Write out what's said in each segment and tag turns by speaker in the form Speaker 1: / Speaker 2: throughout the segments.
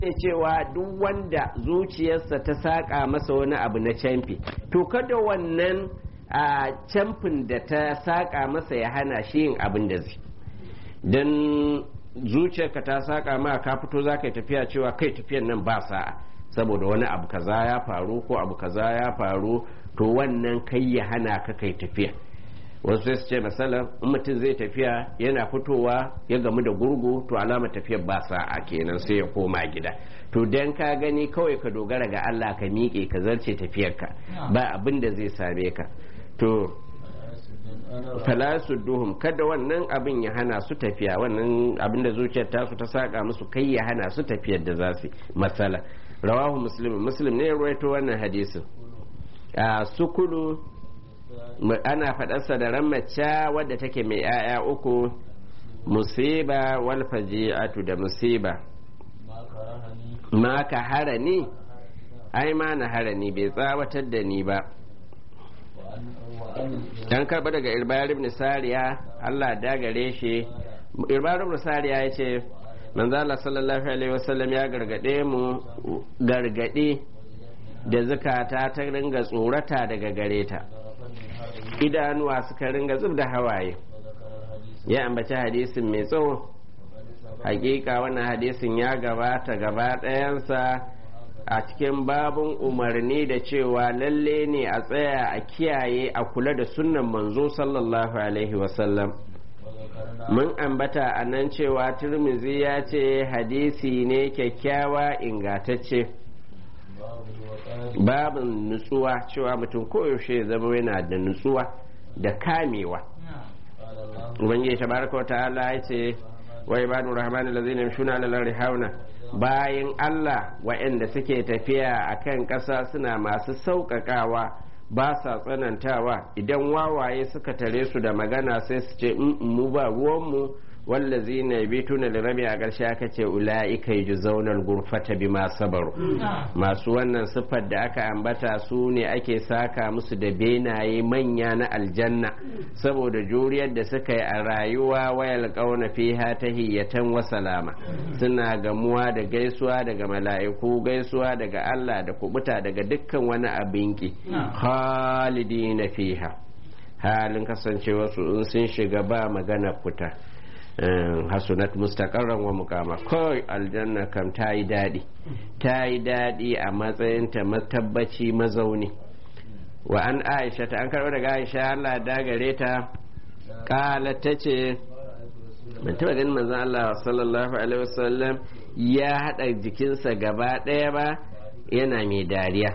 Speaker 1: ne cewa duk wanda zuciyarsa ta saƙa masa wani abu na camfi to kada wannan a camfin da ta saƙa masa ya hana shi yin abin da zai don zuciyarka ta saƙa ma ka fito za ka yi tafiya cewa kai tafiyan nan ba sa'a saboda wani abu kaza ya faru ko abu kaza ya faru to wannan kai ya hana ka kai tafiya wasu sai su ce masalan in mutum zai tafiya yana fitowa ya gamu da gurgu to alama tafiyar ba sa'a kenan sai ya koma gida to dan ka gani kawai ka dogara ga Allah ka miƙe ka zarce tafiyarka ba abin da zai same ka to falasu duhum kada wannan abin ya hana su tafiya wannan abin da zuciyar tasu ta saka musu kai ya hana su tafiyar da za su masala rawahu muslim muslim ne ya ruwaito wannan hadisin a sukulu ana faɗarsa da ran mace wadda take mai 'ya'ya uku musiba wal faji'atu da musiba ma ka hara ni ai ma na hara ni bai tsawatar da ni ba dan karba daga irbayar ibn sariya Allah da gare shi irbayar ibn sariya ya ce manzo Allah sallallahu alaihi wasallam ya gargade mu gargade da zakata ta ringa tsorata daga gare ta idanuwa suka ringa zub da hawaye ya ambaci hadisin mai tsawo hakika wannan hadisin ya gabata gaba ɗayansa a cikin babun umarni da cewa lalle ne a tsaya a kiyaye a kula da sunnan manzo sallallahu alaihi wasallam mun ambata a nan cewa turmizi ya ce hadisi ne kyakkyawa ingatacce babin nutsuwa cewa mutum koyaushe ya zama yana da nutsuwa da kamewa ubangiji tabaraka wa ta'ala ya ce wa ibadu rahman allazina yamshuna ala al hauna bayan Allah waɗanda suke tafiya a kan ƙasa suna masu sauƙaƙawa ba sa tsanantawa idan wawaye suka tare su da magana sai su ce mu ba ruwanmu wallazi na bi tuna da rabi a ƙarshe aka ce ula'ika yi zaunar gurfata bi ma sabaru masu wannan siffar da aka ambata su ne ake saka musu da benaye manya na aljanna saboda juriyar da suka yi a rayuwa wayal ƙauna fiha ta hiyatan wa salama suna gamuwa da gaisuwa daga mala'iku gaisuwa daga Allah da kubuta daga dukkan wani abinki khalidina fiha halin kasancewa su in sun shiga ba magana fita hasunat mustaqarran wa mukama kawai aljanna kam ta yi daɗi ta yi daɗi a matsayinta matabbaci mazauni wa an aisha ta an karɓo daga aisha Allah da gare ta kala ta ce ban taɓa ganin manzon Allah sallallahu alaihi wasallam ya haɗa jikinsa gaba ɗaya ba yana mai dariya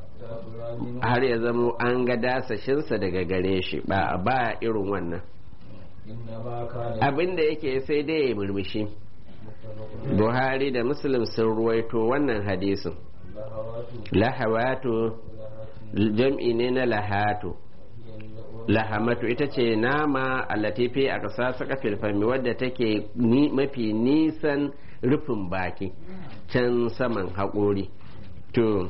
Speaker 1: har ya zamo an ga dasashinsa daga gare shi ba ba irin wannan abin da yake sai dai ya murmushi buhari da muslim sun ruwaito wannan hadisin lahawatu jam'i ne na lahatu lahamatu ita ce nama a latifi a ƙasa saka filfami wadda take mafi nisan rufin baki can saman haƙori to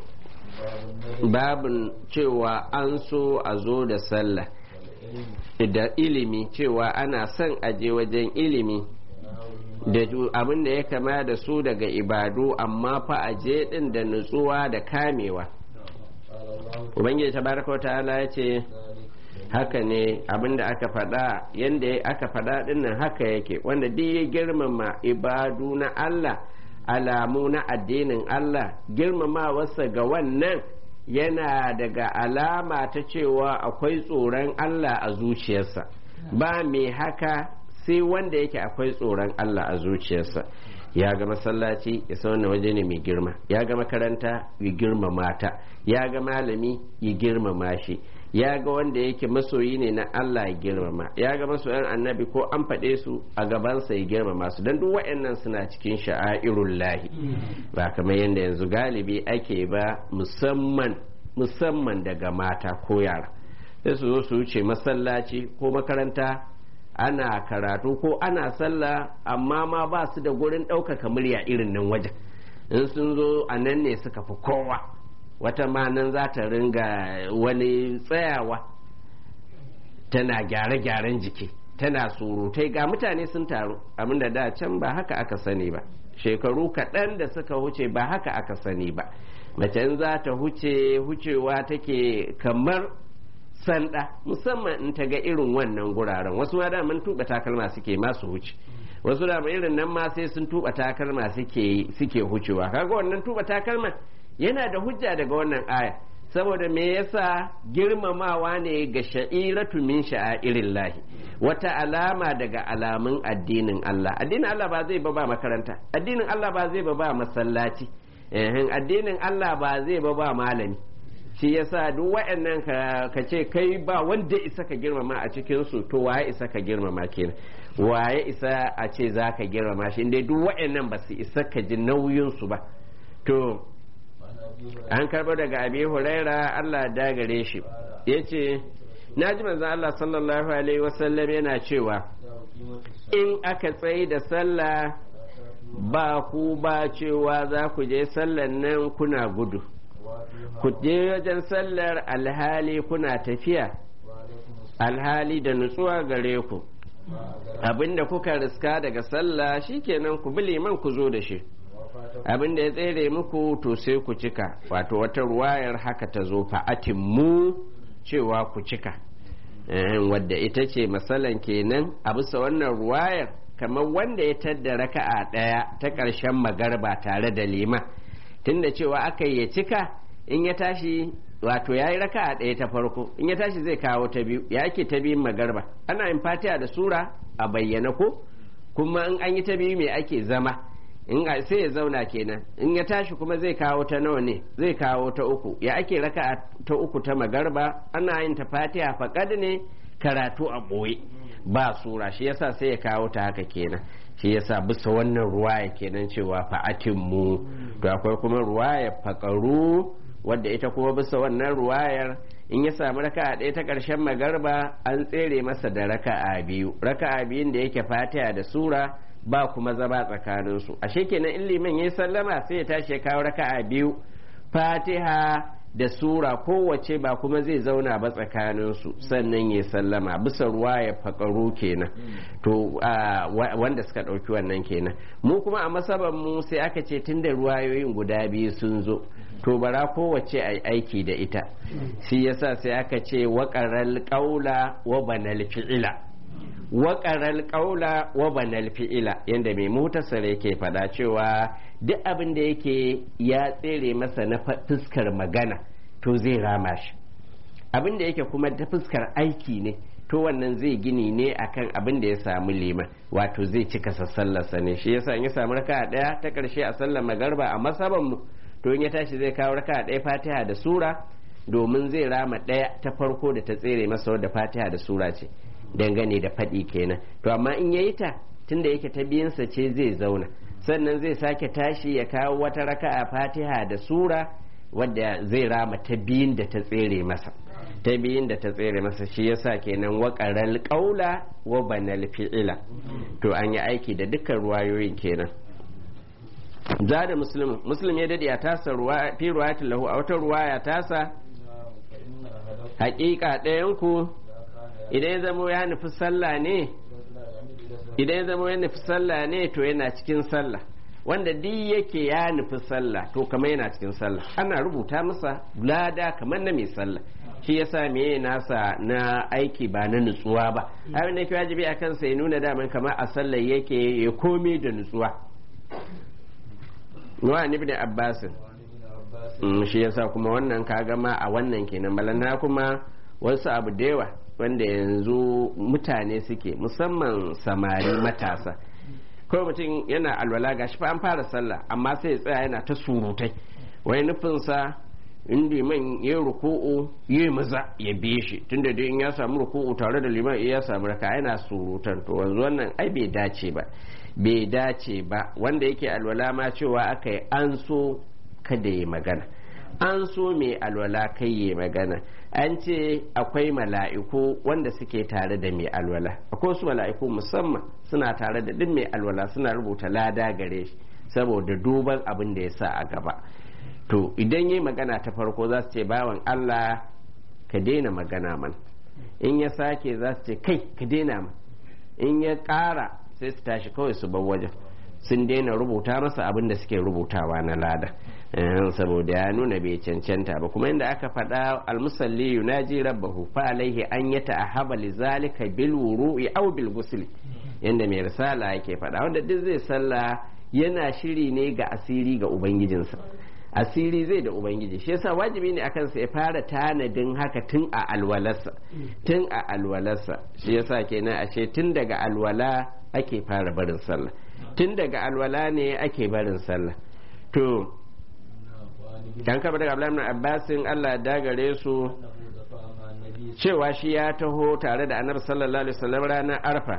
Speaker 1: babin cewa an so a zo da sallah da ilimi cewa ana son aje wajen ilimi da abin da ya kama da su daga ibadu amma fa aje din da nutsuwa da kamewa ubangiji tabaraka ta'ala ya ce haka ne abin da aka faɗa yadda aka faɗa dinnan haka yake wanda duk ya girmama ibadu na Allah alamu na addinin Allah girmamawarsa ga wannan yana daga alama ta cewa akwai tsoron Allah a zuciyarsa ba mai haka sai wanda yake akwai tsoron Allah a zuciyarsa ya ga masallaci ya san wannan waje ne mai girma ya ga makaranta ya girmama ta ya ga malami ya girmama shi ya ga wanda yake masoyi ne na Allah ya girmama ya ga masoyan annabi ko an faɗe su a gabansa ya girmama su don duk waɗannan suna cikin sha'airun lahi ba kamar yadda yanzu galibi ake ba musamman musamman daga mata ko yara sai su zo su wuce masallaci ko makaranta ana karatu ko ana sallah amma ma ba su da gurin ɗaukaka murya irin nan wajen in sun zo a nan ne suka fi kowa wata ma nan za ta ringa wani tsayawa tana gyare-gyaren jiki tana surutai ga mutane sun taru abinda da can ba haka aka sani ba shekaru kaɗan da suka huce ba haka aka sani ba mace za ta huce hucewa take kamar sanda musamman in ta ga irin wannan guraren wasu ma daman tuba takalma suke masu huce wasu da irin nan ma sai sun tuba takalma suke suke hucewa kaga wannan tuba takalma yana da hujja daga wannan aya saboda me yasa girmamawa ne ga sha'iratu min sha'airin lahi wata alama daga alamun addinin Allah addinin Allah ba zai ba ba makaranta addinin Allah ba zai ba ba masallaci addinin Allah ba zai ba ba malami shi yasa duk waɗannan ka ce kai ba wanda isa ka girmama a cikin su to waye isa ka girmama kenan waye isa a ce za ka girmama shi dai duk waɗannan ba su isa ka ji nauyin su ba to an karɓo daga abi huraira Allah da gare shi ya ce na ji manzan Allah sallallahu alaihi wasallam yana cewa in aka tsaye da sallah ba ku ba cewa za ku je sallan nan kuna gudu ku je wajen sallar alhali kuna tafiya alhali da nutsuwa gare ku abinda kuka riska daga sallah shikenan ku bi liman ku zo da shi abin da ya tsere muku to sai ku cika wato wata ruwayar haka ta zo fa'atin mu cewa ku cika wadda ita ce masalan kenan a bisa wannan ruwayar kamar wanda ya tadda raka'a ɗaya ta ƙarshen magarba tare da lima tunda cewa aka ya cika in ya tashi wato ya yi raka'a ɗaya ta farko in ya tashi zai kawo ta biyu ya ake ta biyun magarba ana yin fatiha da sura a bayyana ko kuma in an yi ta biyu me ake zama in sai ya zauna kenan in ya tashi kuma zai kawo ta nawa ne zai kawo ta uku ya ake raka ta uku ta magarba ana yin ta fatiha faƙad ne karatu a ɓoye ba sura shi yasa sai ya kawo ta haka kenan shi yasa bisa wannan ruwaya kenan cewa fa'atin mu to akwai kuma ruwaya faƙaru wadda ita kuma bisa wannan ruwayar in ya samu raka'a ɗaya ta ƙarshen magarba an tsere masa da raka'a biyu raka'a biyun da yake fatiha da sura ba kuma zama tsakaninsu ashe kenan in liman ya sallama sai ya tashi ya kawo raka'a biyu fatiha da sura kowace ba kuma zai zauna ba tsakaninsu sannan ya sallama bisa ruwa ya faƙaru kenan to wanda suka ɗauki wannan kenan mu kuma a masaban mu sai aka ce tun da ruwayoyin guda biyu sun zo to bara kowace a aiki da ita shi yasa sai aka ce waƙarar ƙaula wa banal fi'ila waƙarar ƙaula wa banal fi'ila yadda mai mutasar yake faɗa cewa duk abin da yake ya tsere masa na fuskar magana to zai rama shi abin da yake kuma ta fuskar aiki ne to wannan zai gini ne akan abin da ya samu liman wato zai cika sallarsa ne shi yasa in ya samu raka ɗaya ta ƙarshe a sallar magarba a masaban mu to in ya tashi zai kawo raka ɗaya fatiha da sura domin zai rama ɗaya ta farko da ta tsere masa wadda fatiha da sura ce dangane da faɗi kenan to amma in yayi ta tunda yake ta biyansa ce zai zauna sannan zai sake tashi ya kawo wata raka'a fatiha da sura wadda zai rama ta biyun da ta tsere masa ta biyun da ta tsere masa shi yasa kenan waƙaral ƙaula wa banal fi'ila to an yi aiki da dukkan ruwayoyin kenan za da muslim muslim ya dade a tasa fi ruwayatin lahu a wata ruwaya tasa haƙiƙa ɗayan ku idan ya zama ya nufi sallah ne idan ya zama ya nufi sallah ne to yana cikin sallah wanda duk yake ya nufi sallah to kamar yana cikin sallah ana rubuta masa lada kamar na mai sallah shi yasa me nasa na aiki ba na nutsuwa ba abin da yake wajibi a kansa ya nuna daman kamar a sallah yake ya komi da nutsuwa wa ibn abbas shi yasa kuma wannan kaga ma a wannan kenan balana kuma wasu abu da yawa wanda yanzu mutane suke musamman samari matasa kawai mutum yana alwala gashi fa an fara sallah amma sai ya tsaya yana ta surutai wai nufinsa in liman ya ruku'u ya maza ya biye shi tunda dai in ya samu ruku'u tare da liman ya samu raka yana surutan to wanzu wannan ai bai dace ba bai dace ba wanda yake alwala ma cewa aka yi an so kada ya magana an so mai alwala kai ya magana an ce akwai mala'iku wanda suke tare da mai alwala akwai su mala'iku musamman suna tare da duk mai alwala suna rubuta lada gare shi saboda duban abin da ya sa a gaba to idan yi magana ta farko za su ce bawan allah ka daina magana man in ya sake za su ce kai ka daina man in ya ƙara sai su tashi kawai su bar wajen sun daina rubuta masa abin da suke rubutawa na lada saboda ya nuna bai cancanta ba kuma inda aka faɗa almusalli yunaji rabbahu fa alaihi an yata ahaba lizalika bil wuru'i aw bil ghusli yanda mai risala yake faɗa wanda duk zai sallah yana shiri ne ga asiri ga ubangijinsa asiri zai da ubangiji shi yasa wajibi ne akan sa ya fara tanadin haka tun a alwalarsa tun a alwalarsa shi yasa kenan ashe tun daga alwala ake fara barin sallah tun daga alwala ne ake barin sallah to dan kaba daga Abdullahi Abbasin Allah da gare su cewa shi ya taho tare da Annabi sallallahu alaihi wasallam ranar Arfa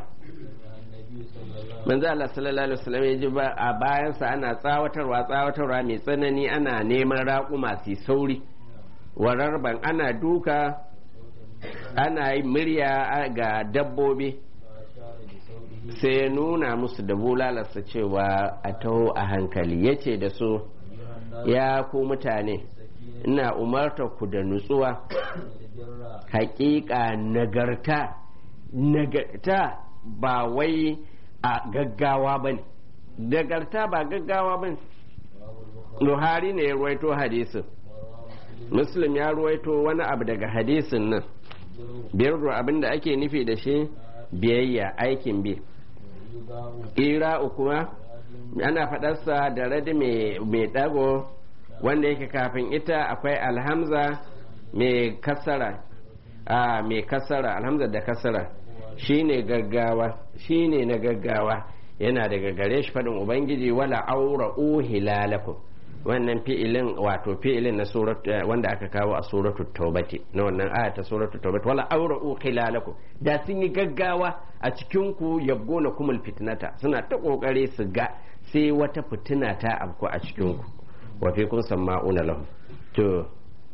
Speaker 1: manzo Allah sallallahu alaihi wasallam ya ji ba a bayansa ana tsawatarwa tsawatarwa mai tsanani ana neman raƙuma su sauri wararban ana duka ana yi murya ga dabbobi sai ya nuna musu da bulalarsa cewa a taho a hankali ya ce da su ya ku mutane ina umarta ku da nutsuwa hakika nagarta nagarta ba wai a gaggawa ba ne nagarta ba gaggawa ba ne Buhari ne ya ruwaito hadisin muslim ya ruwaito wani abu daga hadisin nan biyar abin da ake nufi da shi biyayya aikin bi ira'u kuma ana faɗarsa da radi mai ɗago wanda yake kafin ita akwai alhamza mai kasara a mai kasara alhamza da kasara shine gaggawa shine na gaggawa yana daga gare shi faɗin ubangiji wala aura hilalakum wannan fi'ilin wato fi'ilin na surat wanda aka kawo a suratul taubati na wannan aya ta suratul taubati wala aura khilalakum da sun yi gaggawa a cikin ku yabgona kumul fitnata suna ta kokari su ga sai wata fitina ta afku a cikin ku wa fi kun sama'una lahum to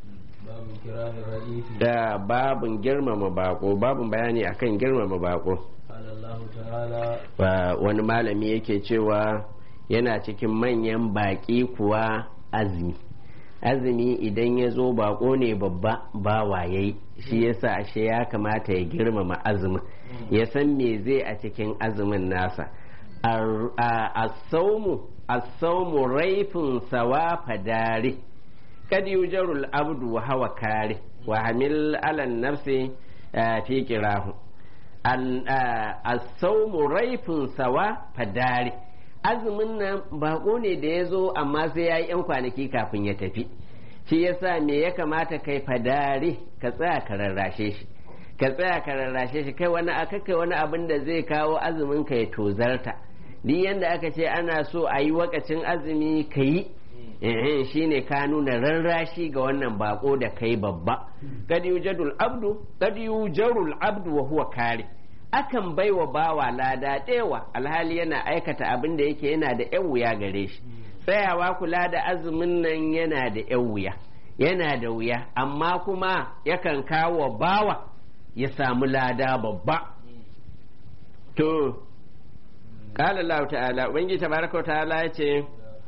Speaker 1: da babun girmama bako babun bayani akan girmama bako wani malami yake cewa yana cikin manyan baƙi kuwa azumi azumi idan ya zo bako ne babba ba waye shi yasa ashe ya kamata ya girmama azumin ya san me zai a cikin azumin nasa asaumu raifin sawa fadari kad yujarul abdu wa hawa kare wa hamil alan nafsi fi kirahu asaumu raifin sawa fadari azumin nan bako ne da ya zo amma sai ya yi 'yan kwanaki kafin ya tafi shi yasa me ya kamata kai fadari ka tsaya ka rarrashe shi ka tsaya ka rarrashe shi kai wani aka kai wani abin da zai kawo azumin ka ya tozarta duk yanda aka ce ana so a yi wakacin azumi ka yi shi ne ka nuna rarrashi ga wannan bako da kai babba kad yujadul abdu kad yujarul abdu wa huwa kare akan baiwa bawa lada ɗewa alhali yana aikata abin da yake yana da yan wuya gare shi tsayawa kula da azumin nan yana da yan wuya yana da wuya amma kuma yakan kawo bawa ya samu lada babba to qala Allah ta'ala ubangiji tabaraka ta'ala ya ce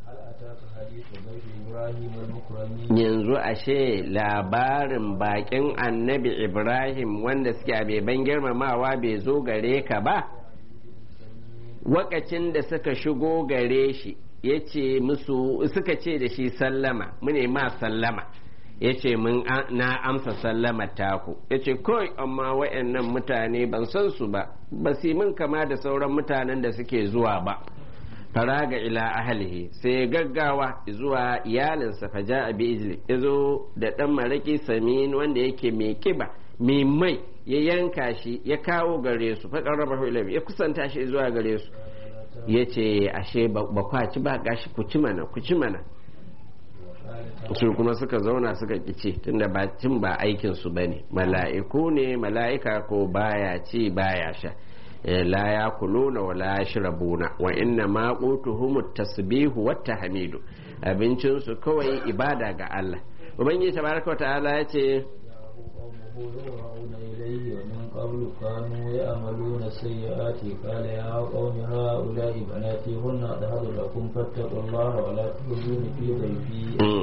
Speaker 1: yanzu ashe labarin bakin annabi ibrahim wanda suke a beban girmamawa bai zo gare ka ba wakacin da suka shigo gare shi ya ce musu suka ce da shi sallama mune ma sallama ya ce na amsa sallama taku ya ce kawai amma wayannan mutane ban san su ba ba su min kama da sauran mutanen da suke zuwa ba faraga ila ahlihi sai gaggawa zuwa iyalinsa faja a bijili ya zo da ɗan maraki samin wanda yake mai kiba mai mai ya yanka shi ya kawo gare su faƙar raba ya kusanta shi zuwa gare su ya ce ashe ba kwaci ba gashi ku ci mana ku ci mana su kuma suka zauna suka kici tunda ba cin ba aikin su bane mala'iku ne mala'ika ko baya ci baya sha la ya kuluna wa la yashrabuna wa inna ma qutuhum tasbihu wat tahmidu abincin su kawai ibada ga Allah ubangiji tabaraka ta'ala ya ce
Speaker 2: قبل كانوا يعملون السيئات قال يا قوم هؤلاء بناتي هن أطهر لكم فاتقوا الله ولا تخزوني في ضيفي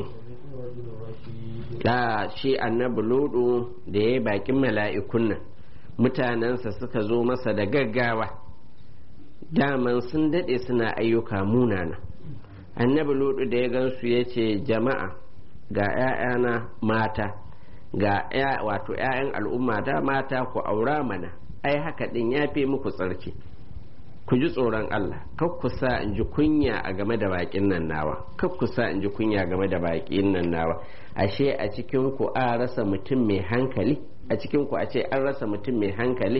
Speaker 1: da shi annabi ludu da ya bakin mala'ikun nan mutanensa suka zo masa da gaggawa daman sun daɗe suna ayyuka munana annabi ludu da ya gansu ya ce jama'a ga 'ya'yana mata ga wato 'ya'yan al'umma da mata ku aura mana ai haka ɗin ya fi muku tsarki ku ji tsoron Allah kar ku sa in ji kunya a game da baƙin nan nawa kar ku sa in ji kunya game da baƙin nan nawa ashe a cikin ku a rasa mutum mai hankali a cikin ku a ce an rasa mutum mai hankali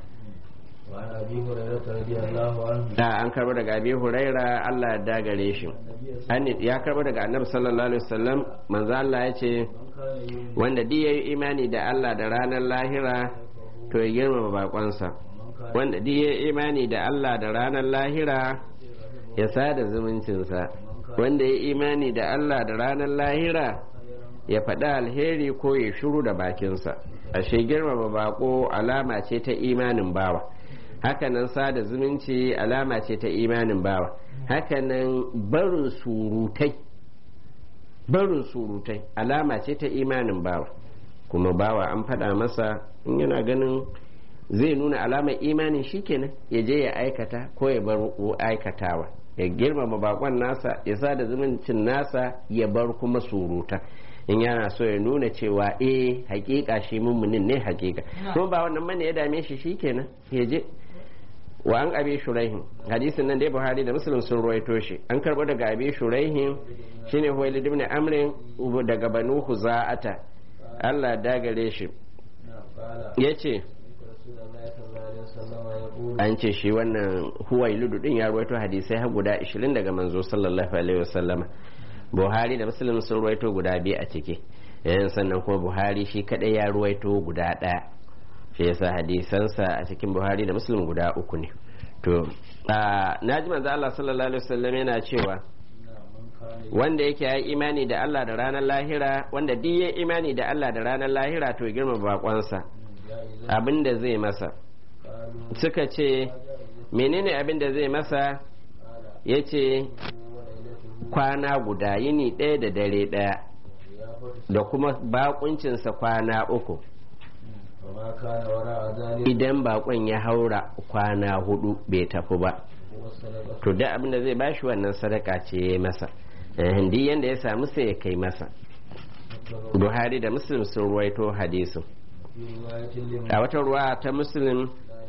Speaker 1: da an karba daga abi huraira Allah ya dagare shi ya karba daga annabi sallallahu alaihi wasallam manzo Allah ya ce wanda duk yayi imani da Allah da ranar lahira to ya girmama bakonsa wanda duk yayi imani da Allah da ranar lahira ya sada zumuncinsa wanda ya imani da Allah da ranar lahira ya faɗi alheri ko ya shuru da bakinsa ashe girmama bako alama ce ta imanin bawa hakanan sada zumunci alama ce ta imanin bawa hakanan barin surutai barin surutai alama ce ta imanin bawa kuma bawa an faɗa masa in yana ganin zai nuna alamar imanin shikenan ya je ya aikata ko ya bar aikatawa ya girmama bakon nasa ya sada zumuncin nasa ya bar kuma suruta in yana so ya nuna cewa eh hakika shi mummunin ne hakika kuma ba wannan bane ya dame shi shikenan ya je wa an abi shuraihin hadisin nan dai buhari da muslim sun ruwaito shi an karbo daga abi shuraihin shine huwailid ibn amrin daga banu huza'ata Allah dagare shi yace an ce shi wannan huwailudu din ya ruwaito hadisai har guda 20 daga manzo sallallahu alaihi wasallama buhari da muslim sun ruwaito guda biyu a ciki yayin sannan kuma buhari shi kadai ya ruwaito guda ɗaya shi yasa hadisansa a cikin buhari da muslim guda uku ne to na ji manzo Allah sallallahu alaihi wasallam yana cewa wanda yake ya imani da Allah da ranar lahira wanda duk ya imani da Allah da ranar lahira to girma bakonsa abin da zai masa suka ce menene abin da zai masa ya ce kwana guda yini ɗaya da dare ɗaya da kuma bakuncinsa kwana uku idan bakon ya haura kwana hudu bai tafi ba to da abin da zai bashi wannan sadaka ce ya masa hindi yanda ya samu sai ya kai masa buhari da muslim sun ruwaito hadisin a wata ruwa ta muslim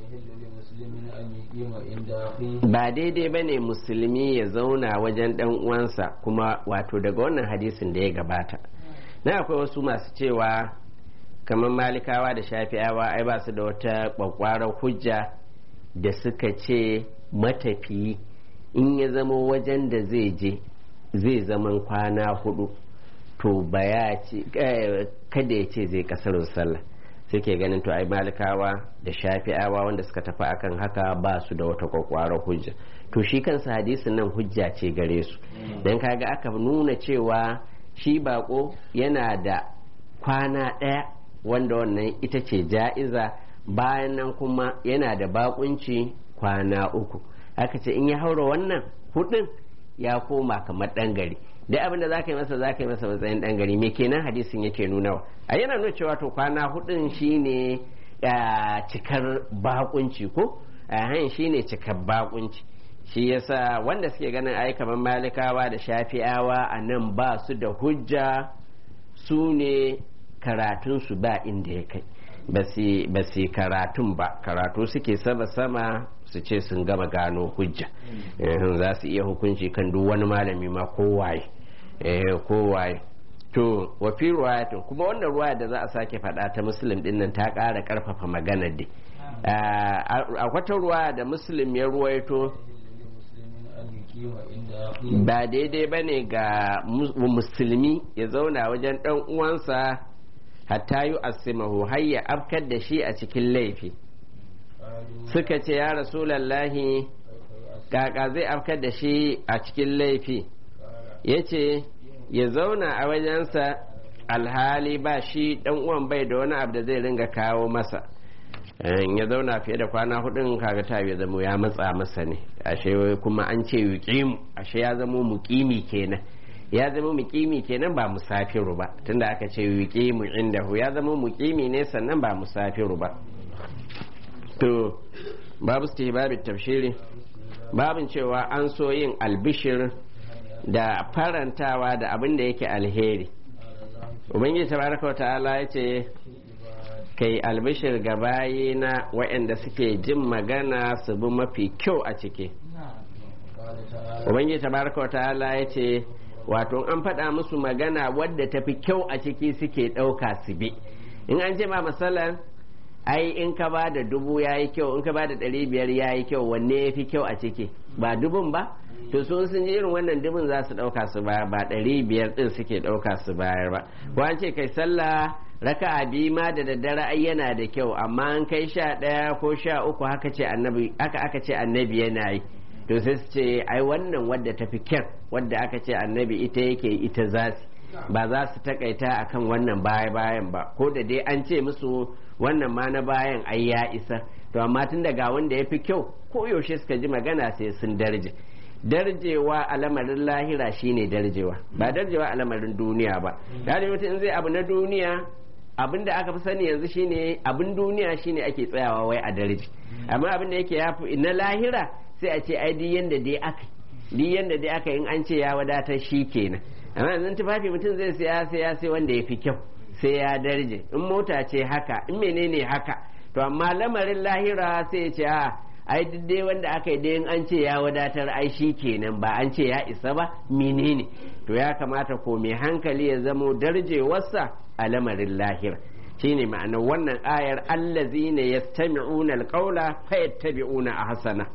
Speaker 1: ba daidai ba ne musulmi ya zauna wajen dan uwansa kuma wato daga wannan hadisin da ya gabata na akwai wasu masu cewa kamar malikawa da shafi'awa ai ba su da wata kwakwarar hujja da suka ce matafiyi in ya zama wajen da zai je zai zaman kwana hudu to baya ce kada ya ce zai kasar sallah suke ganin to ai malikawa da shafi'awa wanda suka tafi akan haka ba su da wata kwakwarar hujja to shi kansa hadisin nan hujja ce gare su don kaga aka nuna cewa shi bako yana da kwana ɗaya wanda wannan ita ce ja'iza bayan nan kuma yana da bakunci kwana uku aka ce in ya haura wannan hudun ya koma kamar ɗan gari da abin da za ka yi masa za ka yi masa matsayin ɗan gari me kenan hadisin yake nunawa a yana nuna cewa to kwana hudun shine cikar bakunci ko a shine cikar bakunci shi yasa wanda suke ganin ai kamar malikawa da shafi'awa a nan ba su da hujja su ne karatunsu ba inda ya kai ba su karatun ba karatu suke sama sama su ce sun gama gano hujja za su iya hukunci kan duk wani malami ma kowaye kowaye to wafi ruwayatin kuma wannan ruwaya da za a sake faɗa ta musulun din nan ta ƙara ƙarfafa maganar dai a wata ruwaya da musulun ya ruwaito ba daidai ba ne ga musulmi ya zauna wajen ɗan uwansa hatta yi asimahu har ya afkar da shi a cikin laifi suka ce ya rasulallahi kaka zai afkar da shi a cikin laifi ya ce ya zauna a wajensa alhali ba shi dan uwan bai da wani abu da zai ringa kawo masa ya zauna fiye da kwana hudun kaga ta ya zamo ya matsa masa ne ashe kuma an ce yuqimu ashe ya zamo muqimi kenan ya zama muqimi kenan ba musafiru ba tunda aka ce yuqimu indahu ya zama muqimi ne sannan ba musafiru ba to babu istihbabit tafshiri babin cewa an so yin albishir da farantawa da abin da yake alheri ubangiji tabaraka wa ta'ala ya ce kai albishir ga bayina waɗanda suke jin magana su bi mafi kyau a ciki ubangiji tabaraka wa ta'ala ya ce wato an faɗa musu magana wadda tafi kyau a ciki suke ɗauka su bi in an ce ma masalan ai in ka ba da dubu ya yi kyau in ka ba da ɗari biyar ya yi kyau wanne ya fi kyau a ciki ba dubun ba to sun sun ji irin wannan dubun za su ɗauka su bayar ba ɗari biyar ɗin suke ɗauka su bayar ba ko an ce kai sallah raka a biyu ma da daddare ai yana da kyau amma an kai sha ɗaya ko sha uku haka ce annabi aka aka ce annabi yana yi to sai su ce ai wannan wadda ta fi kyar wadda aka ce annabi ita yake ita za su ba za su takaita akan wannan baya bayan ba ko da dai an ce musu wannan ma na bayan ai ya isa to amma tun daga wanda ya fi kyau ko yaushe suka ji magana sai sun darje darjewa a lamarin lahira shine darjewa ba darjewa a lamarin duniya ba da mutum in zai abu na duniya abin da aka fi sani yanzu shine abin duniya shine ake tsayawa wai a darje amma abin da yake yafi na lahira sai a ce ai duk yanda dai aka duk yanda dai aka in an ce ya wadatar shi kenan amma yanzu tufafi mutum zai siya sai ya sai wanda ya fi kyau sai ya darje in mota ce haka in menene haka to amma lamarin lahira sai ya ce a ai duk dai wanda aka yi dai an ce ya wadatar ai shi kenan ba an ce ya isa ba menene to ya kamata ko mai hankali ya zamo darjewarsa a lamarin lahira shine ma'anar wannan ayar allazina yastami'una alqawla fayattabi'una ahsana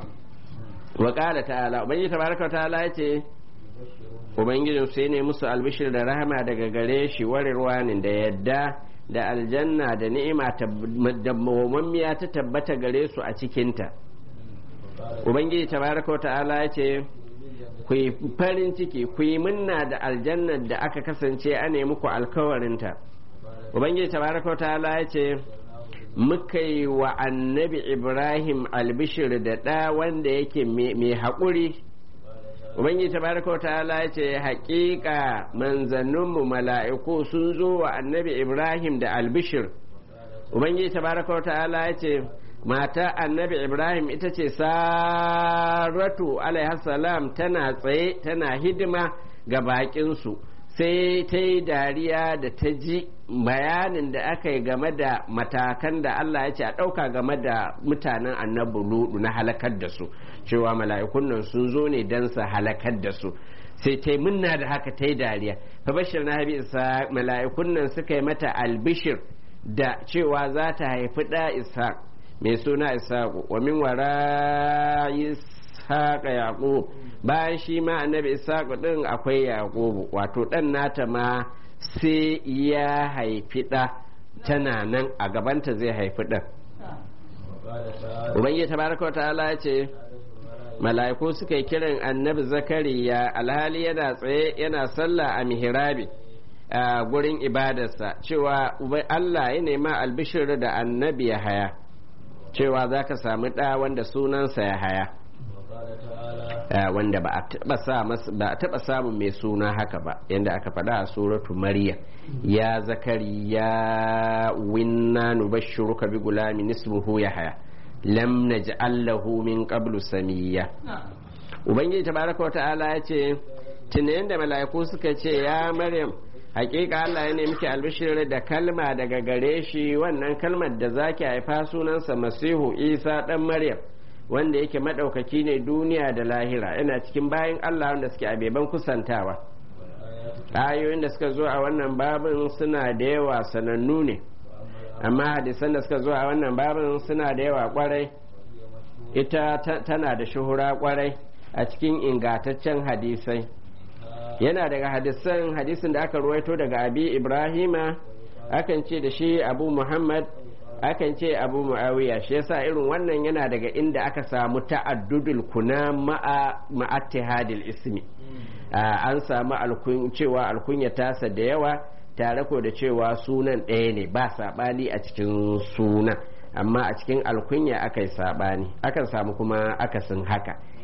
Speaker 1: wa qala ta'ala ubangiji tabaraka ta'ala yace ubangijin sai ne musu albishir da rahama daga gare shi warirwanin da yadda da aljanna da ni'ima da mawammiya ta tabbata gare su a cikinta ubangiji tabaraka ta'ala ya ce ku yi farin ciki ku yi munna da aljannar da aka kasance a nemi ku alkawarinta ubangiji tabaraka ta'ala ya ce muka yi wa annabi ibrahim albishir da ɗa wanda yake mai haƙuri ubangiji tabaraka ta'ala ya ce haƙiƙa manzanninmu mala'iku sun zo wa annabi ibrahim da albishir ubangiji tabaraka ta'ala ya ce mata annabi ibrahim ita ce saratu salam tana tsaye tana hidima ga baƙinsu sai ta yi dariya da ta ji bayanin da aka yi game da matakan da Allah ya ce a ɗauka game da mutanen annabi ludu na halakar da su cewa mala'ikun nan sun zo ne don su halakar da su sai ta yi munna da haka ta yi dariya fa bashir na habi isa mala'ikun nan suka yi mata albishir da cewa za ta haifi ɗa isa mai suna isa wa min wara ishaqa yaqub bayan shi ma annabi ishaq din akwai yaqub wato dan nata ma sai ya haifi ɗa tana nan a gabanta zai haifi ɗan ubangiji tabaraka wa ta'ala ya ce mala'iku suka yi kiran annabi zakariya alhali yana tsaye yana sallah a mihrabi a gurin ibadarsa cewa Allah ya nema albishir da annabi ya haya cewa za ka samu ɗa wanda sunansa ya haya wanda ba a taɓa samun mai suna haka ba yadda aka faɗa a suratu maryam ya zakari ya winna nubashshiruka bi gulamin ismuhu ya haya lam naj'al lahu min qablu samiyya ubangiji tabaraka wata'ala ya ce tunayen da mala'iku suka ce ya maryam hakika Allah ya nemi ki albishir da kalma daga gare shi wannan kalmar da zaki haifa sunansa masihu isa dan maryam wanda yake maɗaukaki ne duniya da lahira yana cikin bayan Allah wanda suke a beban kusantawa ayoyin da suka zo a wannan babin suna da yawa sanannu ne amma hadisan da suka zo a wannan babin suna da yawa kwarai ita tana da shuhura kwarai a cikin ingataccen hadisai yana daga hadisan hadisin da aka ruwaito daga abi ibrahima akan ce da shi abu muhammad akan ce abu mu'awiya shi yasa irin wannan yana daga inda aka samu ta'addudul kuna ma'attihadil ismi an samu cewa alkunya tasa da yawa tare ko da cewa sunan ɗaya ne ba saɓani a cikin sunan amma a cikin alkunya aka yi saɓani akan samu kuma akasin haka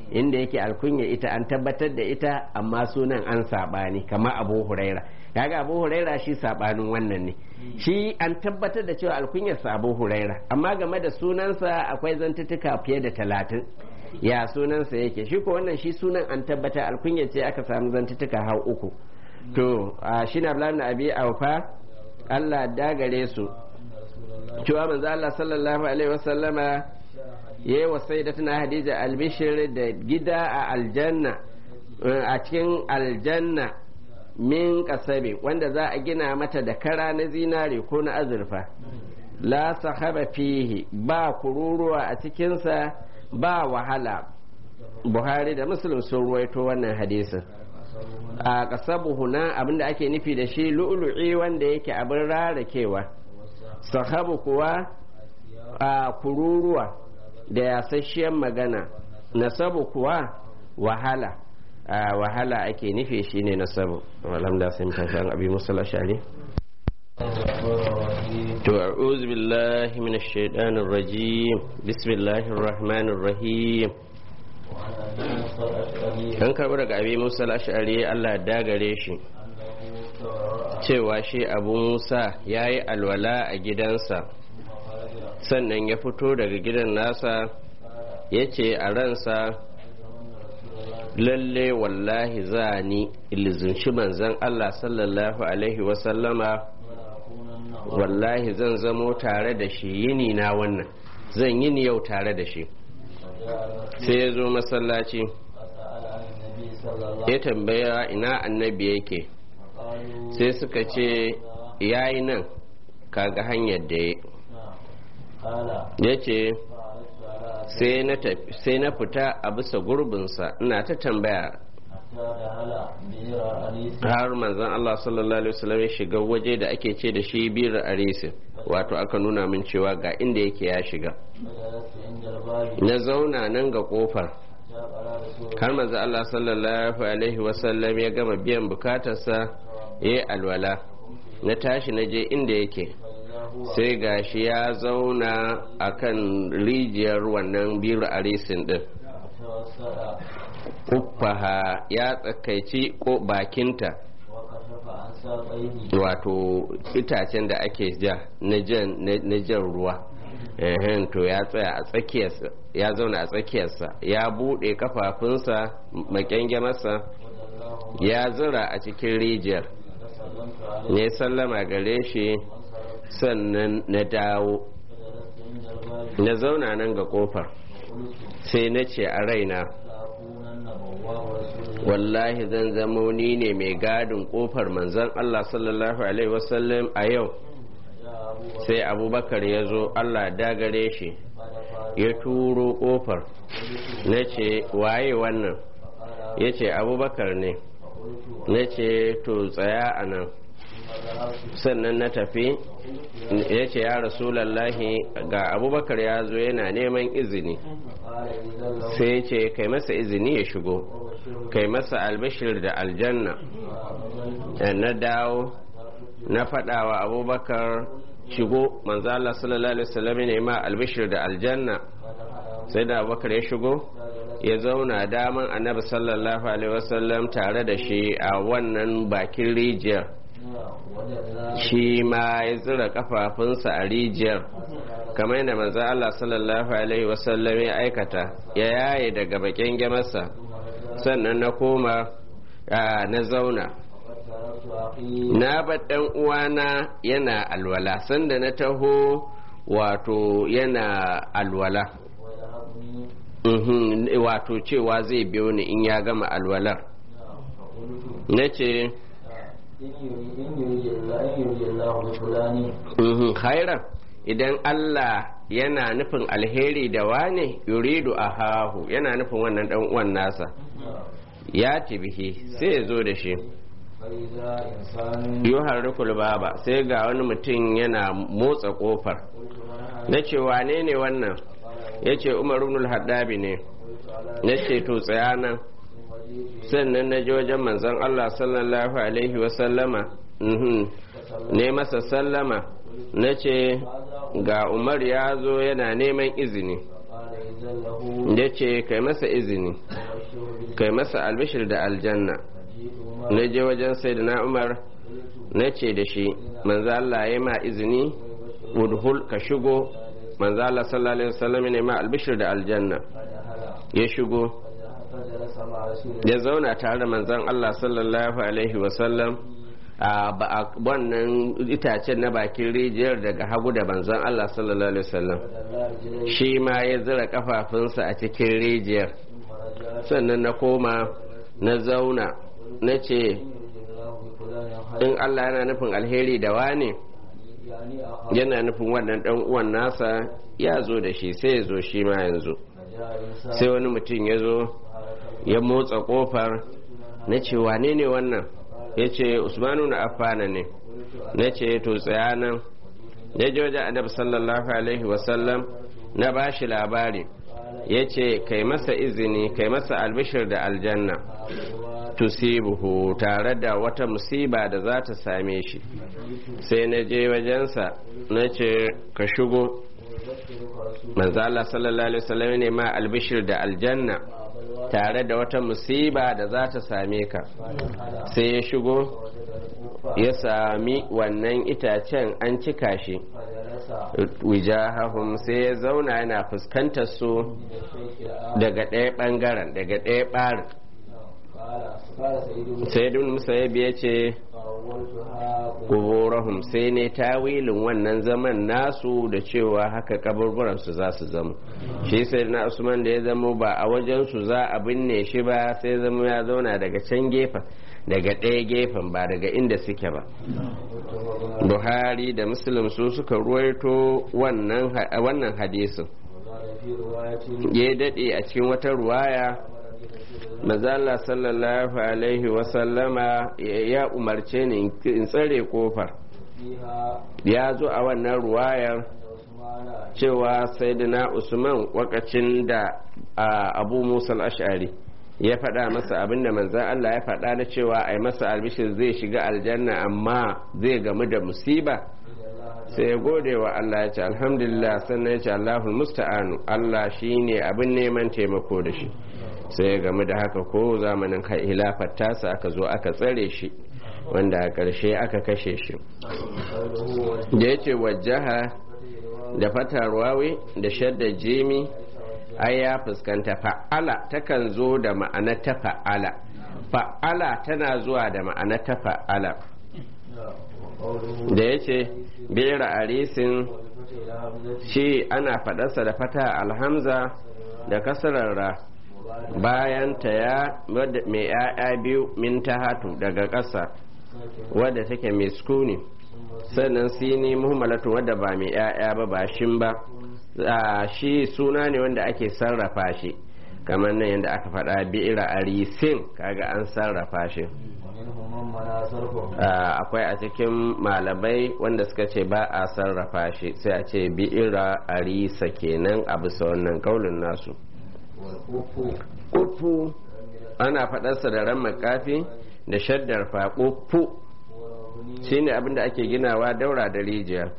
Speaker 1: inda yake alkunya ita an tabbatar da ita amma sunan an saɓani kamar abu huraira kaga abu huraira shi saɓanin wannan ne shi an tabbatar da cewa alkunyarsa abu huraira amma game da sunansa akwai zantutuka fiye da talatin ya sunansa yake shi ko wannan shi sunan an tabbatar alkunyar ce aka samu zantutuka har uku to shi na abi aufa Allah dagare su cewa manzo Allah sallallahu alaihi wasallama yayi wa sayyidatuna Hadija albishir da gida a aljanna a cikin aljanna min kasabe wanda za a gina mata da kara na zinare ko na azurfa la sahaba fihi ba kururuwa a cikinsa ba wahala buhari da muslim sun ruwaito wannan hadisin a kasabu huna abinda ake nufi da shi lu'lu'i wanda yake abin rarakewa sahabu kuwa a kururuwa da yasasshiyar magana nasabu kuwa wahala a wahala ake nufi shi ne nasabu alhamda sun tashi an abi musul ashari to a'udhu billahi minash shaitanir rajim bismillahir rahmanir rahim an karɓi daga abi musa ashari allah dagare shi cewa shi abu musa ya yi alwala a gidansa sannan ya fito daga gidan nasa ya ce a ransa lalle wallahi za ni ilizunci manzan allah sallallahu alaihi wasallama wallahi zan zamo tare da shi yini na wannan zan yini yau tare da shi sai ya zo masallaci ya tambaya ina annabi yake sai suka ce ya yi nan kaga hanyar da ya ce sai na fita a bisa gurbinsa ina ta tambaya har manzan Allah sallallahu alaihi wasallam ya shiga waje da ake ce da shi biyar arisin wato aka nuna min cewa ga inda yake ya shiga na zauna nan ga kofar har manzan Allah sallallahu alaihi wasallam ya gama biyan bukatarsa ya yi alwala na tashi na je inda yake sai gashi ya zauna a kan rijiyar wannan biyar arisin din uffaha ya tsakaici ko bakinta wato itacen da ake ja na jan ruwa to ya tsaya a tsakiyarsa ya zauna a tsakiyarsa ya buɗe kafafunsa makyange masa ya zura a cikin rijiyar ne sallama gare shi sannan na dawo na zauna nan ga kofar sai na ce a raina wallahi zan zamo ni ne mai gadin kofar manzon Allah sallallahu alaihi wasallam a yau sai abubakar ya zo Allah dagare shi ya turo kofar na ce waye wannan ya ce abubakar ne na ce to tsaya a nan sannan na tafi ya ce ya rasulallahi ga abubakar ya zo yana neman izini sai ya ce kai masa izini ya shigo kai masa albashir da aljanna na dawo na faɗawa abubakar shigo manzo Allah sallallahu alaihi wasallam ne ma albashir da aljanna sai da abubakar ya shigo ya zauna daman annabi sallallahu alaihi wasallam tare da shi a wannan bakin rijiyar shi ma ya zira kafafunsa a rijiyar kamar yadda manzo Allah sallallahu alaihi wasallam ya aikata ya yaye daga bakin gamarsa sannan na koma na zauna na ɗan uwana yana alwala sanda na taho wato yana alwala wato cewa zai biyo ni in ya gama alwalar na ce khairan idan Allah yana nufin alheri da wane yuridu a hahu yana nufin wannan dan uwan nasa ya bihi sai ya zo da shi yuhar rukul baba sai ga wani mutum yana motsa kofar na ce wane ne wannan ya ce umar ibn haddabi ne na ce to tsaya nan sannan na je wajen manzon Allah sallallahu alaihi wasallama ne masa sallama na ce ga umar ya zo yana neman izini ya ce kai masa izini kai masa albishir da aljanna na je wajen sayyidina umar na ce da shi manzo Allah ya ma izini udhul ka shigo manzo Allah sallallahu alaihi wasallam ne ma albishir da aljanna ya shigo ya zauna tare da manzon Allah sallallahu alaihi wasallam a wannan itacen na bakin rijiyar daga hagu da manzon Allah sallallahu alaihi wasallam shi ma ya zira kafafunsa a cikin rijiyar sannan na koma na zauna na ce in Allah yana nufin alheri da wane yana nufin wannan dan uwan nasa ya zo da shi sai ya zo shi ma yanzu sai wani mutum ya zo ya motsa kofar na ce wane ne wannan ya ce usmanu na affana ne na ce to tsaya nan ya je wajen annabi sallallahu alaihi wasallam na ba shi labari ya ce kai masa izini kai masa albishir da aljanna tusibuhu tare da wata musiba da za ta same shi sai na je wajensa na ce ka shigo manzo Allah sallallahu alaihi wasallam ne ma albishir da aljanna tare da wata musiba da za ta same ka sai ya shigo ya sami wannan itacen an cika shi wijahahum sai ya zauna yana fuskantar su daga ɗaya ɓangaren daga ɗaya ɓarin sai dun musayyib ya ce kuburahum sai ne tawilin wannan zaman nasu da cewa haka kaburburan su za su zama shi sai na usman da ya zamo ba a wajen su za a binne shi ba sai zama ya zauna daga can gefen daga ɗaya gefen ba daga inda suke ba buhari da muslim su suka ruwaito wannan hadisin ya daɗe a cikin wata ruwaya mazala sallallahu alaihi wasallama ya umarce ni in tsare kofar ya zo a wannan ruwayar cewa sayyidina usman wakacin da abu musa ash'ari ya faɗa masa abinda manzan Allah ya faɗa na cewa a yi masa albishir zai shiga aljanna amma zai gamu da musiba sai ya gode wa Allah ya ce alhamdulillah sannan ya ce Allahul musta'anu Allah shine abin neman taimako da shi sai ya gamu da haka ko zamanin hilafar tasa aka zo aka tsare shi wanda a ƙarshe aka kashe shi da ya ce wajaha da fatar wawi da shadda jimi ai ya fuskanta fa'ala takan zo da ma'ana ta fa'ala fa'ala tana zuwa da ma'ana ta fa'ala da ya ce bera arisin shi ana faɗarsa da fata alhamza da kasararra bayan ta ya mai ‘ya'ya biyu min ta hatu daga ƙasa wadda take mai sukuni sannan sini muhimmalatu wadda ba mai ‘ya'ya ba ba shin ba shi suna ne wanda ake sarrafa shi kamar nan yadda aka faɗa bi'ira arisin kaga an sarrafa shi akwai a cikin malamai wanda suka ce ba a sarrafa shi sai a ce bi'ira arisa kenan a bisa wannan kaulin nasu ufu ana faɗarsa da ran makafi da shaddar faƙufu shine abinda ake ginawa daura da rijiya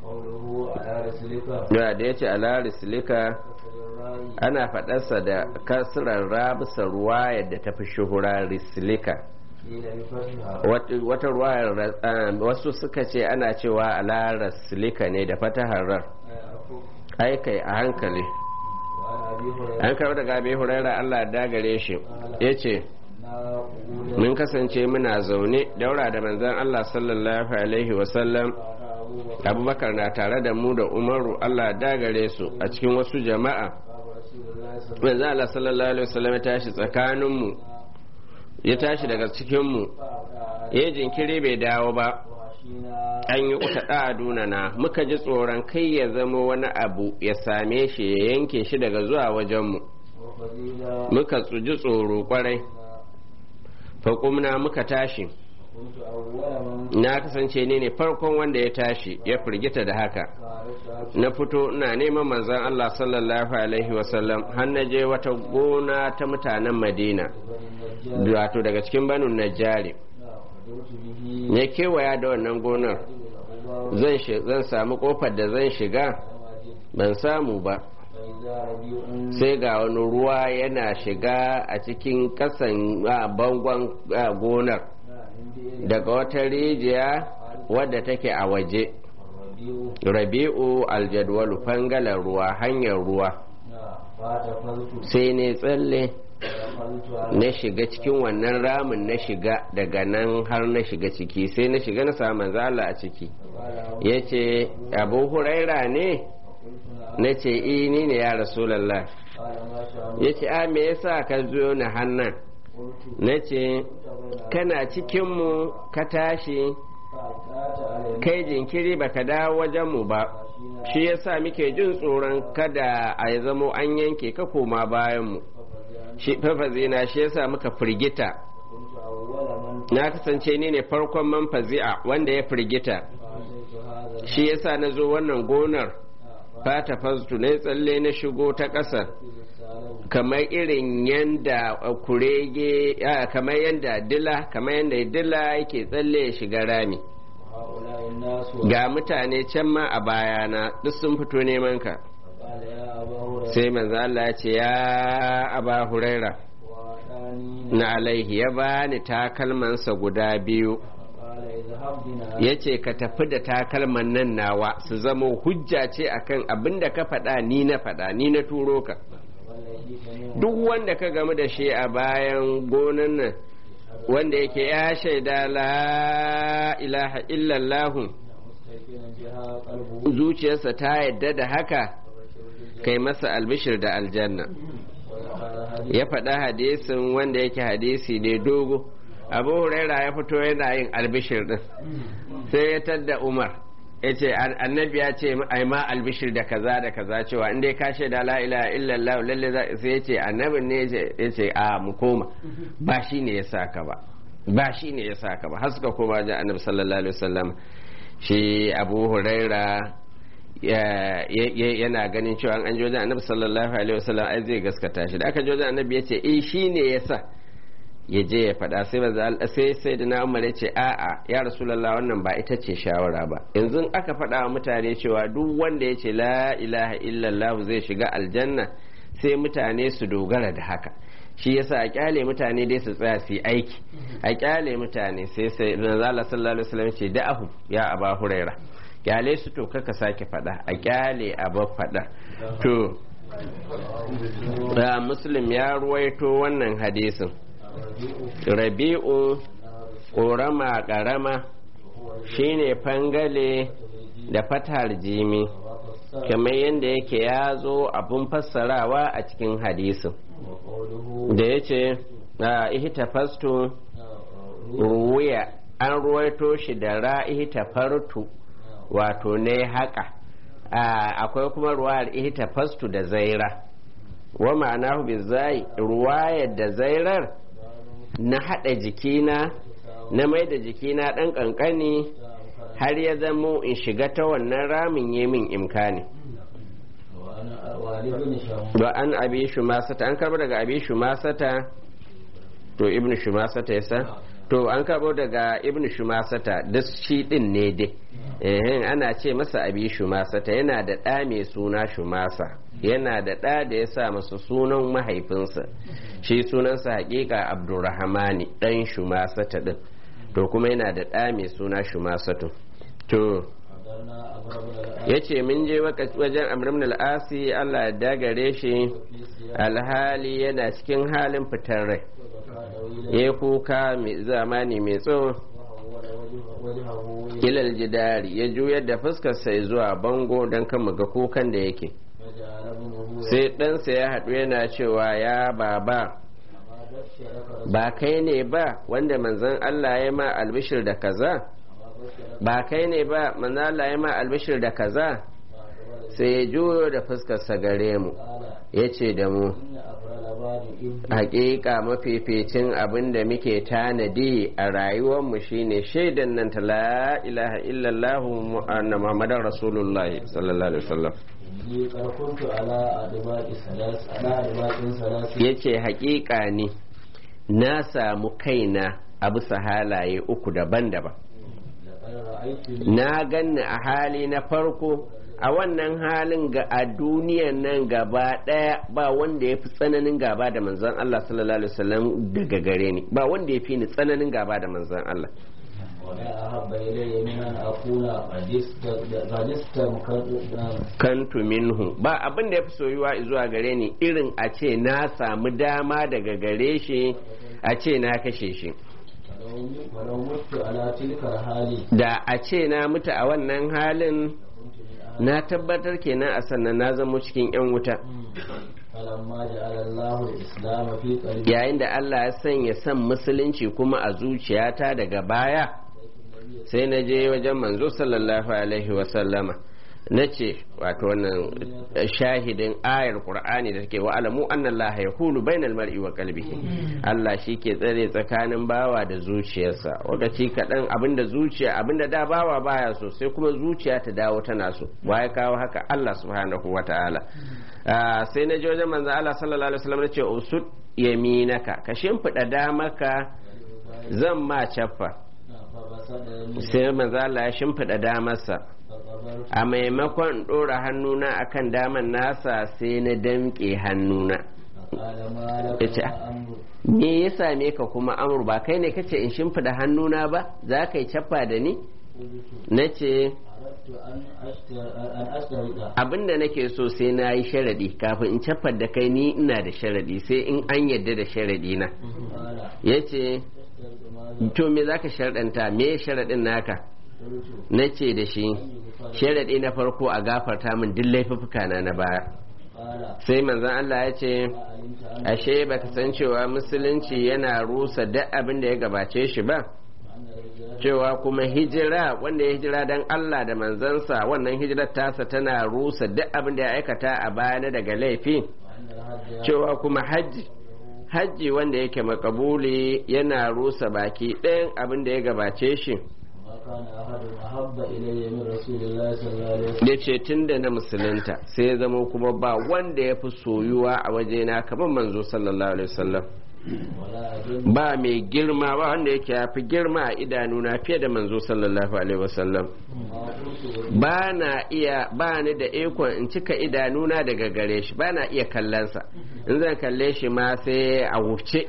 Speaker 1: da da ya ce alarisilika ana faɗarsa da kasirar rabisa ruwa yadda ta fi shuhura risilika wata ruwayar wasu suka ce ana cewa alarisilika ne da fataharar aikai a hankali an kawo daga abi huraira allah dagare shi ya ce mun kasance muna zaune daura da manzan allah sallallahu alaihi wasallam abubakar na tare da mu da umaru allah dagare su a cikin wasu jama'a manzan allah sallallahu alaihi wasallam ya tashi tsakaninmu ya tashi daga cikinmu ya jinkiri bai dawo ba an yi uta ɗaduna na muka ji tsoron kai ya zama wani abu ya same shi ya yanke shi daga zuwa wajenmu muka ji tsoro kwarai faƙumna muka tashi na kasance ne ne farkon wanda ya tashi ya firgita da haka na fito ina neman manzan Allah sallallahu alaihi wasallam har na je wata gona ta mutanen madina wato daga cikin banu najjari ya kewaya da wannan gonar zan samu kofar da zan shiga ban samu ba sai ga wani ruwa yana shiga a cikin kasan bangon gonar daga wata rijiya wadda take a waje rabi'u aljadwalu fangalar ruwa hanyar ruwa sai ne tsalle na shiga cikin wannan ramin na shiga daga nan har na shiga ciki sai na shiga na samu zala a ciki ya ce abu huraira ne na ce ni ne ya rasulallah ya ce a me yasa ka zo na hannan na ce kana cikinmu ka tashi kai jinkiri baka dawo wajenmu ba shi yasa muke jin tsoron kada a yi zamo an yanke ka koma bayanmu fafazina shi yasa muka firgita na kasance ni ne farkon man fazi'a wanda ya firgita shi yasa na zo wannan gonar fata fastu na tsalle na shigo ta ƙasa kamar irin yanda kurege kamar yanda dila kamar yanda dila yake tsalle ya shiga rami ga mutane can ma a bayana duk sun fito neman ka sai manzo Allah ya ce ya aba huraira na alaihi ya bani takalmansa guda biyu ya ce ka tafi da takalman nan nawa su zama hujja ce akan abin da ka faɗa ni na faɗa ni na turo ka duk wanda ka gamu da shi a bayan gonan nan wanda yake ya shaida la ilaha illallahu zuciyarsa ta yadda da haka kai masa albishir da aljanna ya faɗa hadisin wanda yake hadisi ne dogo abu huraira ya fito yana yin albishir din sai ya tadda umar ya ce annabi ya ce ai ma albishir da kaza da kaza cewa in dai ka shaida la ilaha illallah lalle sai ya ce annabin ne ya ce a mu koma ba shi ne ya saka ba ba shi ne ya saka ba har suka koma ji annabi sallallahu alaihi wasallam shi abu huraira yana ganin cewa an ji wajen annabi sallallahu alaihi wasallam ai zai gaskata shi da aka ji wajen annabi ya ce eh shi ne ya sa ya je ya faɗa sai ba sai sai da na umar ya ce a'a ya rasulullah wannan ba ita ce shawara ba yanzu aka faɗa wa mutane cewa duk wanda ya ce la ilaha illallah zai shiga aljanna sai mutane su dogara da haka shi yasa a kyale mutane dai su tsaya su yi aiki a kyale mutane sai sai manzala sallallahu alaihi wasallam ce da'ahu ya aba huraira kyale su to kaka sake faɗa a kyale a ba faɗa to muslim ya ruwaito wannan hadisin rabi'u ƙorama ƙarama shine fangale da fatar jimi kamar yadda yake ya zo abun fassarawa a cikin hadisin da ya ce a ihtafastu ruwiya an ruwaito shi da ra'ihtafartu wato ne haka akwai kuma ruwayar ihtafastu da zaira wa ma'anahu bizai ruwayar da zairar na haɗa jikina na mai da jikina ɗan ƙanƙani har ya zamo in shiga ta wannan ramin yi min imkani ba an abi shumasata an karbo daga abi shumasata to ibn shumasata yasa to an karbo daga ibn shumasata duk shi din ne dai ana ce masa abi shumasata yana da ɗa mai suna shumasa yana da ɗa da ya sa masa sunan mahaifinsa shi sunansa hakika abdurrahmani ɗan shumasata ɗin to kuma yana da ɗa mai suna shumasatu to ya ce mun je wajen amrim al'asi allah ya dagare shi alhali yana cikin halin fitar rai ya kuka mai zamani mai tsawo ilal jidari ya juyar da fuskarsa zuwa bango don kan ga kukan da yake sai ɗansa ya haɗu yana cewa ya baba ba kai ne ba wanda manzon Allah ya ma albishir da kaza ba kai ne ba manzon Allah ya ma albishir da kaza sai ya juyo da fuskarsa gare mu ya ce da mu hakika mafificin abin da muke tanadi a rayuwarmu shine shaidan nan ta la ilaha illallah anna muhammadar rasulullah sallallahu alaihi wasallam ya ce hakika ne na samu kaina a bisa halaye uku daban-daban na ganni a hali na farko a wannan halin ga a duniyan nan gaba daya ba wanda ya fi tsananin gaba da manzon Allah sallallahu alaihi wasallam daga gare ni ba wanda ya fi ni tsananin gaba da manzon Allah
Speaker 2: ولا أحب إلي من أن أكون قد است- قد استمكنت
Speaker 1: kantu minhu ba abin da ya fi soyuwa zuwa gare ni irin a ce na samu dama daga gare shi a ce na kashe shi
Speaker 2: ولو- ولو مت على تلك الحال
Speaker 1: da a ce na mutu a wannan halin
Speaker 2: كنت من أهل
Speaker 1: na tabbatar kenan a sannan na zamo cikin 'yan wuta
Speaker 2: فلما جعل الله الإسلام في قلبي
Speaker 1: yayin da Allah ya sanya son musulunci kuma a zuciyata daga baya sai na je wajen manzo sallallahu alaihi wasallama na ce wato wannan shahidin ayar qur'ani da take wa alamu anna Allah yahulu bainal mar'i wa qalbihi Allah shi ke tsare tsakanin bawa da zuciyarsa wakaci kaɗan abinda zuciya abinda da bawa baya so sai kuma zuciya ta dawo tana so ya kawo haka Allah subhanahu wa ta'ala Ah, sai na je wajen manzo Allah sallallahu alaihi wasallam na ce usud yaminaka ka shimfiɗa damaka zan ma caffa
Speaker 2: فبسط
Speaker 1: sai manzo Allah ya shimfiɗa damarsa
Speaker 2: فقبلت
Speaker 1: a maimakon in ɗora hannuna akan daman nasa sai na damƙe hannuna
Speaker 2: فقال ما لك
Speaker 1: yace
Speaker 2: يا أمر
Speaker 1: me ya same ka kuma amur ba kai ne kace in shimfiɗa hannuna ba za ka yi caffa da ni
Speaker 2: قلت
Speaker 1: na ce
Speaker 2: أردت أن أشتر- أن أشترط
Speaker 1: abinda nake so sai na yi sharaɗi kafin in caffar da kai ni ina da sharaɗi sai in an yadda da sharaɗi na
Speaker 2: قال
Speaker 1: ya ce
Speaker 2: تشترط ماذا
Speaker 1: to me za ka sharaɗanta me sharaɗin naka
Speaker 2: قلت
Speaker 1: na ce da shi
Speaker 2: يغفر
Speaker 1: sharaɗi na farko a gafarta min duk laifuffuka na na baya
Speaker 2: قال
Speaker 1: sai manzon Allah ya ce
Speaker 2: ما علمت أن
Speaker 1: ashe baka san cewa musulunci yana rusa duk abin da ya gabace shi ba
Speaker 2: أن الهجرة
Speaker 1: cewa kuma hijira wanda ya hijira dan Allah da manzansa wannan hijirar tasa tana rusa duk abin da ya aikata a baya na daga laifi
Speaker 2: وأن الحج
Speaker 1: cewa kuma hajji hajji wanda yake makabuli yana rusa baki ɗayan abin da ya gabace shi
Speaker 2: ما كان أحد أحب إلي من رسول الله صلى الله عليه وسلم
Speaker 1: ya ce tun da na musulunta sai ya zama kuma ba wanda ya fi soyuwa a wajena kamar manzo sallallahu alaihi wasallam
Speaker 2: ولا أجل
Speaker 1: ba mai girma ba wanda yake ya fi girma a idanuna fiye da manzo sallallahu alaihi wasallam
Speaker 2: ما قلت
Speaker 1: ba na iya ba ni da ikon in cika idanuna daga gare shi ba na iya kallonsa in zan kalle shi ma sai a wuce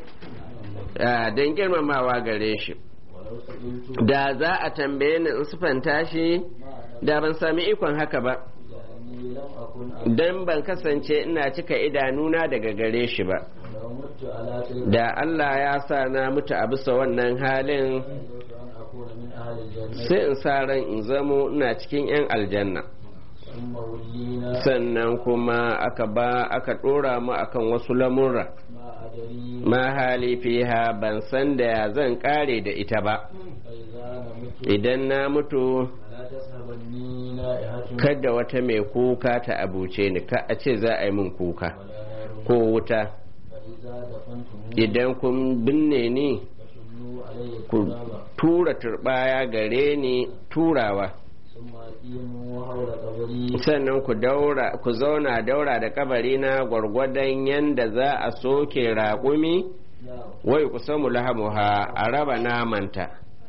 Speaker 1: don girmamawa gare shi
Speaker 2: ولو سئلت
Speaker 1: da za a tambaye ni in sufanta shi
Speaker 2: ما
Speaker 1: da ban sami ikon haka ba
Speaker 2: لأني لم أكن
Speaker 1: don ban kasance ina cika idanuna daga gare shi ba
Speaker 2: لو مت على تلك
Speaker 1: da Allah ya sa na mutu a bisa wannan halin
Speaker 2: أردت أن أكون من أهل الجنة
Speaker 1: sai in sa ran in zamo ina cikin 'yan aljanna
Speaker 2: ثم ولينا
Speaker 1: sannan kuma aka ba aka ɗora mu akan wasu lamurra
Speaker 2: ما أدري
Speaker 1: ma hali fiha ban san da ya zan kare da ita ba
Speaker 2: فإذا أنا مت
Speaker 1: idan na mutu
Speaker 2: لا تسحبني نائحة
Speaker 1: kada wata mai kuka ta abuce ni ka a ce za a yi min kuka
Speaker 2: ولا نار
Speaker 1: ko wuta
Speaker 2: فإذا دفنتم
Speaker 1: idan kun binne ni
Speaker 2: فشنوا علي
Speaker 1: ku
Speaker 2: التراب
Speaker 1: tura turbaya gare ni turawa
Speaker 2: ثم أقيموا حول قبري
Speaker 1: sannan ku daura ku zauna daura da kabari na gwargwadon yanda za a soke raƙumi
Speaker 2: نعم
Speaker 1: wai ku samu lahamuha a raba namanta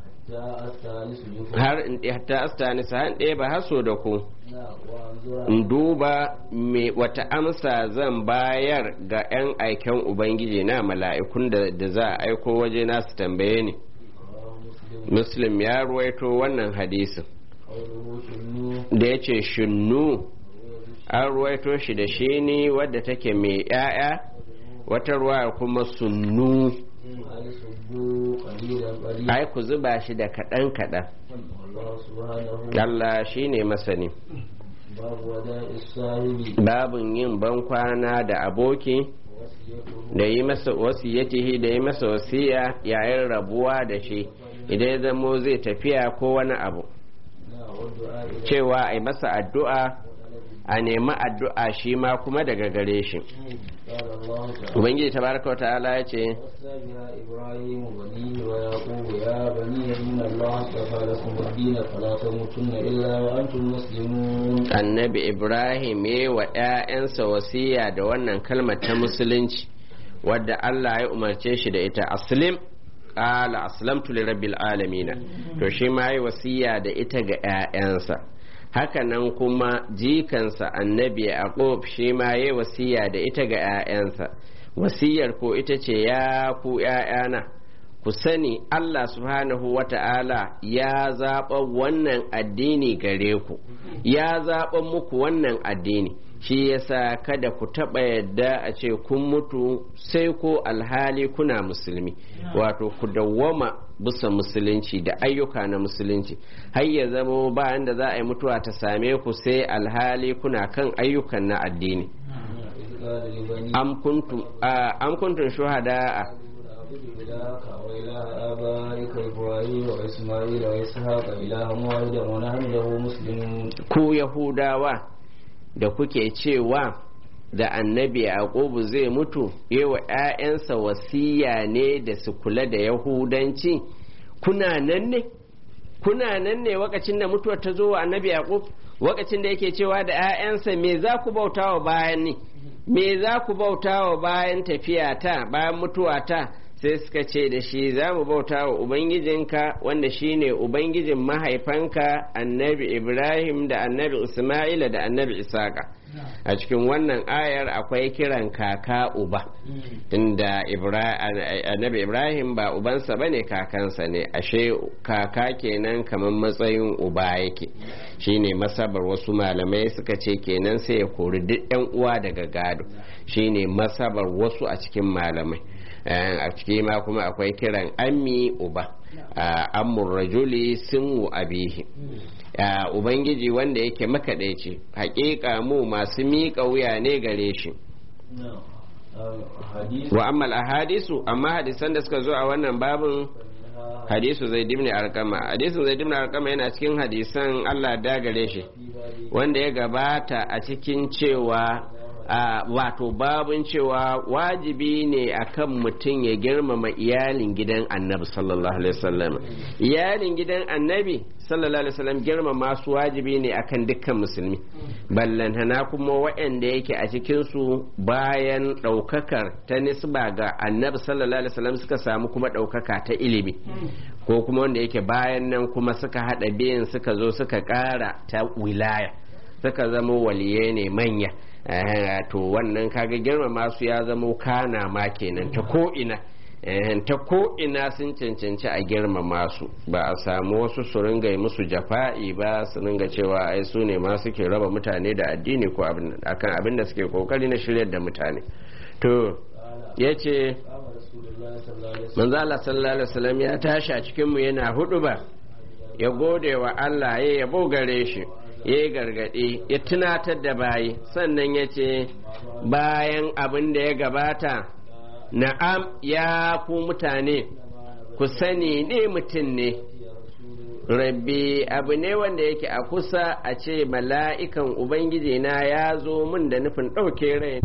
Speaker 2: جاء الثالث جفر
Speaker 1: har in ta astanisa har in ɗeba haso da ku
Speaker 2: نعم وأنظر
Speaker 1: in duba me wata amsa zan bayar ga 'yan aiken ubangiji na mala'ikun da da za a aiko waje na su tambaye ni
Speaker 2: رواه مسلم
Speaker 1: muslim ya ruwaito wannan hadisin
Speaker 2: قوله شنو
Speaker 1: da ya ce shinnu an ruwaito shi da shi ne wadda take mai 'ya'ya wata ruwa kuma sunnu
Speaker 2: أي صبوا قليلا قليلا
Speaker 1: ai ku zuba shi da kaɗan kaɗan
Speaker 2: والله سبحانه
Speaker 1: Allah shi ne masani
Speaker 2: باب وداء الصاحب
Speaker 1: babin yin bankwana da aboki
Speaker 2: وصيته
Speaker 1: da yi masa wasiyatihi da yi masa wasiya yayin rabuwa da shi idan ya zamo zai tafiya ko wani abu
Speaker 2: نعم والدعاء إلى
Speaker 1: cewa a yi masa addu'a a nemi addu'a shi ma kuma daga gare shi
Speaker 2: قال الله تعالى
Speaker 1: ubangiji tabaraka wa ta'ala ya ce
Speaker 2: وصى بها إبراهيم بنيه ويعقوب يا بني إن الله اصطفى لكم الدين فلا تموتن إلا وأنتم مسلمون
Speaker 1: annabi ibrahim ya wa 'ya'yansa wasiya da wannan kalmar ta musulunci wadda allah ya umarce shi da ita aslim qala aslamtu li rabbil alamin to shi ma yi wasiya da ita ga 'ya'yansa hakanan kuma jikansa annabi yaqub shi ma yayi wasiya da ita ga 'ya'yansa wasiyar ko ita ce ya ku 'ya'yana ku sani Allah subhanahu wa ta'ala ya zaɓa wannan addini gare ku ya zaɓa muku wannan addini shi yasa kada ku taɓa yadda a ce kun mutu sai ko alhali kuna musulmi wato ku dawwama bisa musulunci da ayyuka na musulunci har ya zama bayan da za a yi mutuwa ta same ku sai alhali kuna kan ayyukan na addini am kuntum shuhada
Speaker 2: إلهك وإله آبائك إبراهيم وإسماعيل وإسحاق إلها واحدا ونحن له مسلمون
Speaker 1: ku Yahudawa da kuke cewa da annabi Yaqubu zai mutu yawa ‘ya'yansa wasiya ne da su kula da Yahudanci kuna nan ne kuna nan ne wakacin da mutuwar ta zo wa annabi Yaqub wakacin da yake cewa da ‘ya'yansa me za ku bauta wa bayan ni me za ku bauta wa bayan tafiya ta bayan mutuwa ta sai suka ce da shi za mu bauta wa Ubangijinka wanda shi ne Ubangijin mahaifanka annabi Ibrahim da annabi Ismaila da annabi Isaka. A cikin wannan ayar akwai kiran kaka uba, inda annabi Ibrahim ba ubansa ba ne kakansa ne, ashe kaka kenan kamar matsayin uba yake. Shi ne masabar wasu malamai suka ce kenan sai ya kori duk 'yan uwa daga gado, shi ne masabar wasu a cikin malamai. a ciki ma kuma akwai kiran ammi uba amur rajuli sinwu abihi ubangiji wanda yake makaɗaici hakika mu masu miƙa wuya ne gare shi wa ammal ahadisu amma hadisan da suka zo a wannan babin hadisu zai dimni arkama hadisin zai dimni arkama yana cikin hadisan Allah da gare shi wanda ya gabata a cikin cewa Uh, wato babin cewa wajibi ne akan mutum ya girmama iyalin gidan annabi sallallahu alaihi wasallam iyalin gidan annabi sallallahu alaihi wasallam girmama su wajibi ne akan dukkan musulmi ballantana kuma waɗanda yake a cikin su bayan ɗaukakar ta nisba ga annabi sallallahu alaihi wasallam suka samu kuma ɗaukaka ta ilimi ko kuma wanda yake bayan nan kuma suka haɗa biyan suka zo suka ƙara ta wilaya suka zama waliyai ne manya to wannan kaga girmama su ya zamo kana ma kenan ta ko'ina ta ko'ina sun cancanci a girmama su ba a samu wasu su ringa musu jafa'i ba su ringa cewa ai su ne ma suke raba mutane da addini ko akan abin da suke kokari na shiryar da mutane to ya ce manzala sallallahu alaihi wasallam ya tashi a cikinmu yana hudu ba ya gode wa Allah ya yabo gare shi ya yi gargaɗi ya tunatar da bayi sannan ya ce bayan abin da ya gabata na'am ya ku mutane ku sani ne mutum ne rabbi abu ne wanda yake a kusa a ce mala'ikan ubangiji na ya zo min da nufin ɗauke rai